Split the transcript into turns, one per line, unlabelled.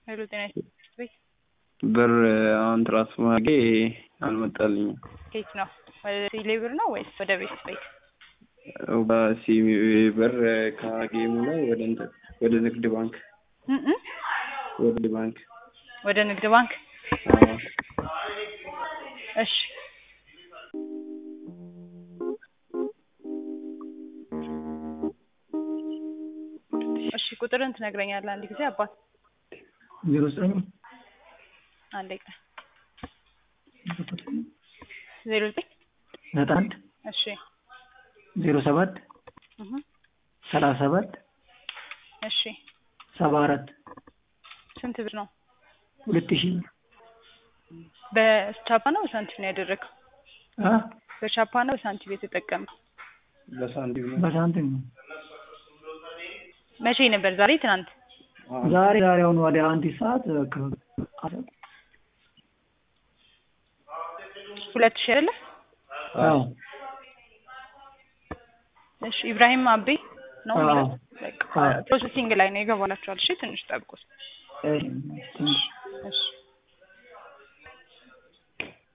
ሄሎ ጤና ይስጥልኝ።
ብር አሁን ትራንስፈር አድርጌ አልመጣልኝም።
ከየት ነው? ወደ ቴሌ ብር ነው ወይስ ወደ ቤት ቤት?
በሲሚ ብር ከጌሙ ላይ ወደ እንትን ወደ ንግድ ባንክ
እ እ
ወደ ባንክ
ወደ ንግድ ባንክ።
አዎ።
እሺ እሺ ቁጥርን ትነግረኛለህ አንድ ጊዜ አባት?
ዜሮ ዘጠኝ
አንድ ደቂቃ ዜሮ ዘጠኝ
ዘጠና አንድ
እሺ
ዜሮ ሰባት
እህ
ሰላሳ ሰባት
እሺ
ሰባ አራት
ስንት ብር ነው?
ሁለት ሺህ ብር
በቻፓ ነው በሳንቲም ነው ያደረገው?
አ
በቻፓ ነው በሳንቲም የተጠቀመው?
በሳንቲም ነው።
በሳንቲም ነው።
መቼ ነበር? ዛሬ ትናንት?
ዛሬ ዛሬ አሁን ወደ አንድ ሰዓት አካባቢ
ሁለት ሺህ አይደለ?
አዎ
እሺ ኢብራሂም አቤ ነው
አዎ።
የሚለው? በቃ
አዎ።
ፕሮሰሲንግ ላይ ነው ይገባላችኋል። እሺ ትንሽ ጠብቁት።
እሺ ትንሽ
እሺ